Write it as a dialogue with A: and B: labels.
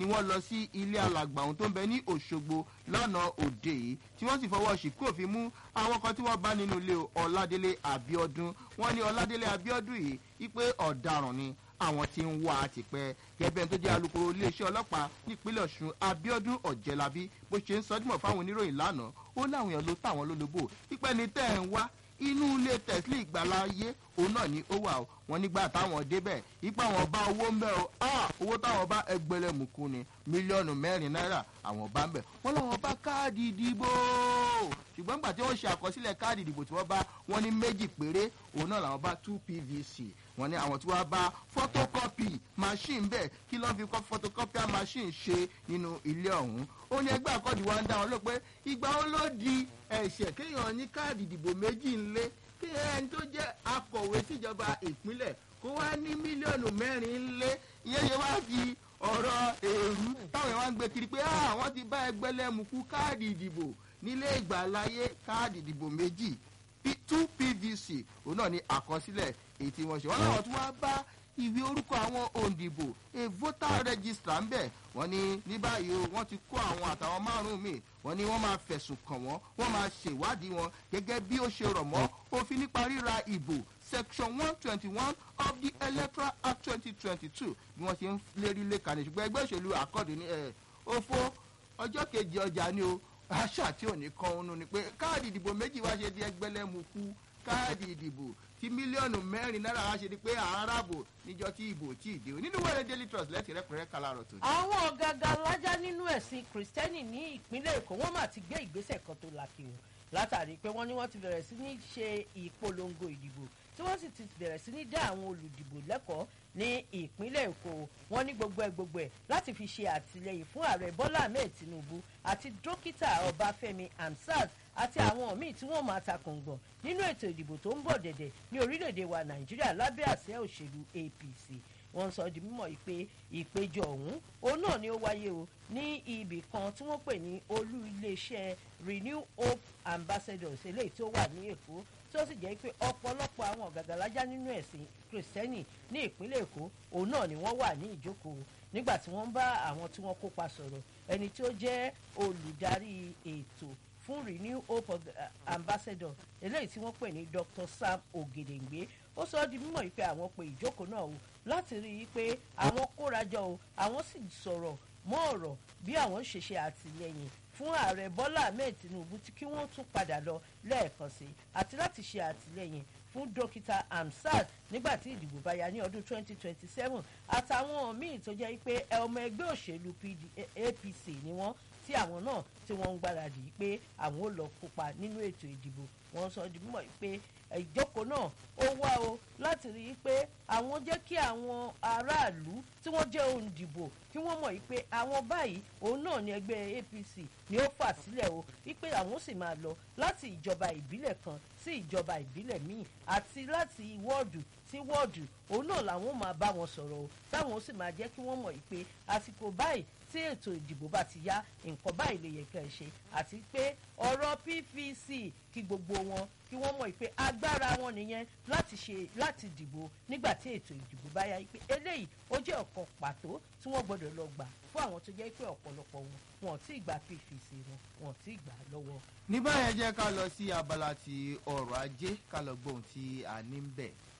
A: ni wọ́n lọ sí ilé alàgbà ohun tó ń bẹ ní òṣogbo lánàá òde yìí tí wọ́n sì fọwọ́ ṣìkú òfin mú àwọn kan tí wọ́n bá nínú ilé ọ̀ládélé àbíọ́dún wọ́n ní ọ̀ládélé àbíọ́dún yìí wípé ọ̀daràn ni àwọn tí ń wá tipẹ́ gẹ́gẹ́ tó jẹ́ alukoro iléeṣẹ́ ọlọ́pàá nípínlẹ̀ ọ̀ṣun abiodun ọ̀jẹ̀lábí bó ṣe ń sọdúnmọ̀ fáwọn oníròyìn lánàá ó láwọn èèyàn ló táwọn lólobó pípẹ́ ni tẹ́ ẹ̀ ń wá inú ilé tẹ̀sílì ìgbàláyé òun náà ni ó wà ó wọn nígbà táwọn débẹ̀ ipa àwọn bá owó ń bẹ̀ o owó táwọn bá ẹgbẹ̀lẹ́mùkú ni mílíọ̀nù mẹ́rin náírà àwọn bá ń bẹ̀ wọ́n láwọn bá káàdì ìdìbò ṣùgbọ́n nígbà tí wọ́n ṣe àkọsílẹ̀ káàdì ìdìbò tí wọ́n bá wọn ní méjì péré òun náà làwọn bá two pvc wọn ní àwọn tí wọ́n bá photocopy machine bẹ́ẹ̀ kí ló ń fi photocopier machine ṣe nínú ilé ọ̀hún ó ní ẹgbẹ́ àkọ́dì wa ń dá wọn ló pé ìgbà wo ló di ẹ̀ṣẹ̀ kéèyàn ní káàdì ìdìbò méjì ńlé kí ẹni tó jẹ́ akọ̀wé síjọba ìpínlẹ̀ kó wá ní mílíọ̀nù mẹ́rin ńlé ìyẹn ṣe wá fi ọ̀rọ̀ èrú táwọn èèyàn wá ń gbé kiri pé àwọn ti bá ẹgbẹ́lẹ́mùkú káàdì ìdìbò nílé ìgbàláyé káàdì ìdìbò méjì two pvc òun náà ní àkọsílẹ̀ èyí tí wọ́n ṣe wọ́n láwọn tí wọ́n bá ìwé orúkọ àwọn òǹdìbò a voter register ń bẹ̀ wọ́n ní ní báyìí o wọ́n ti kó àwọn àtàwọn márùn-ún míì wọ́n ní wọ́n máa fẹ̀sùn kàn wọ́n wọ́n máa ṣèwádìí wọn gẹ́gẹ́ bí ó ṣe rọ̀ mọ́ òfin nípa ríra ìbò section one twenty one of the electoral act twenty twenty two bí wọ́n ṣe ń lérí lẹ́ka ní ṣùgbọ́n ẹgbẹ́ òṣèlú àkọ́dé ní ẹ̀ òfo ọjọ́ kejì ọjà ni o àṣà tí ò ní kan òun ni pé káàdì ìdìbò méjì wá ṣe di ẹgbẹ́lẹ́mukú káàdì ìdìbò tí mílíọ̀nù mẹ́rin náírà wá ṣe di pé àáràbò níjọ tí ìbò tí ì dé o nínú wẹ́rẹ́ daily trust lẹ́tì rẹ́pẹ̀rẹ́ kalárọ̀ tó.
B: àwọn ọ̀gàgà alájà nínú ẹ̀sìn kìrìsìtẹ́nì ní ìpínlẹ̀ èkó wọ́n mà ti gbé ìgbésẹ̀ kan tó lakiri látàrí pé wọ́n ní wọ́n ti bẹ̀rẹ̀ sí ní ṣe ìpolongo ìdìbò tí wọ́n sì ti bẹ̀rẹ̀ sí ní dá àwọn olùdìbò lẹ́kọ̀ọ́ ní ìpínlẹ̀ èkó wọn ní gbogbo ẹ̀ gbogbo ẹ̀ láti fi ṣe àtìlẹyìn fún ààrẹ bọ́lá ahmed tinubu àti dókítà ọbáfẹ́mi hamsat àti àwọn míì tí wọ́n máa takùngbọ̀n nínú ètò ìdìbò tó ń bọ̀ dẹ̀dẹ̀ ní orílẹ̀-èdè wa nàìjíríà lábẹ́ àṣẹ òṣèlú apc wọ́n sọ di mímọ̀ pé ìpéjọ ọ̀hún òun náà ni ó wáyé o ní ibì kan tí wọ́n pè ní olú iléeṣẹ́ renew hope ambassadors eléyìí tó wà ní èkó tí ó sì jẹ́ pé ọ̀pọ̀lọpọ̀ àwọn ọ̀gàgàlájà nínú ẹ̀sìn kìrìsìtẹ́nì ní ìpínlẹ̀ èkó òun náà ni wọ́n wà ní ìjókòó nígbà tí wọ́n bá àwọn tí wọ́n kópa sọ̀rọ̀ ẹni tí ó jẹ́ olùdarí ètò fún renew hope ambassador eléyìí tí wọ́n pè ní dr sam ogedengbe ó sọ ọ́ di mímọ̀ pé àwọn pe ìjókòó náà o láti rí i pé àwọn kórajọ o àwọn sì sọ̀rọ̀ mọ́ ọ̀rọ̀ bí àwọn ṣe ṣe àtìlẹyìn fún ààrẹ bọ́lá ahmed tinubu tí kí wọ́n tún padà lọ lẹ́ẹ̀kan sí àti láti ṣe àtìlẹyìn fún dókítà amsat nígbà tí ìdìbò bá ya ní ọdún 2027 àtàwọn míì tó jẹ́ pé ọmọ ẹgbẹ́ òṣèlú apc ni wọ́n tí àwọn náà tí wọ́n ń gbáradì pé àwọn ò lọ kópa nínú ètò ìdìbò wọ́n sọ di mímọ̀ pé ìjókòó náà ó wá o láti rí i pé àwọn jẹ́ kí àwọn aráàlú tí wọ́n jẹ́ òǹdìbò kí wọ́n mọ̀ pé àwọn báyìí òun náà ni ẹgbẹ́ apc ni ó fà sílẹ̀ o wípé àwọn sì máa lọ láti ìjọba ìbílẹ̀ kan sí ìjọba ìbílẹ̀ míì àti láti wọ́ọ̀dù sí wọ́ọ̀dù òun náà làwọn máa bá wọn sọ̀rọ̀ o táwọn sì máa jẹ́ kí wọ́n mọ̀ pé àsìkò báyìí tí ètò ìdìbò bá ti yá nǹkan báyìí lè yẹ kẹ́ ẹ ṣe àti pé ọ̀rọ̀ pvc kí gbogbo wọn kí wọ́n mọ̀ pé agbára wọn nìyẹn láti ṣe láti dìbò nígbà tí ètò ìdìbò bá yá pé eléyìí ó jẹ́ ọ̀kan pàtó tí wọ́n gbọ́dọ̀ lọ gbà fún àwọn tó jẹ́ pé ọ̀pọ̀lọpọ̀ wọn wọn ò tí ì gba pvc wọn wọn ò tí ì gbà lọ́wọ́.
A: ní báyẹn jẹ́ ká lọ sí abala ti ọrọ̀ ajé ká lọ gbóhùn tí a ní ń bẹ̀.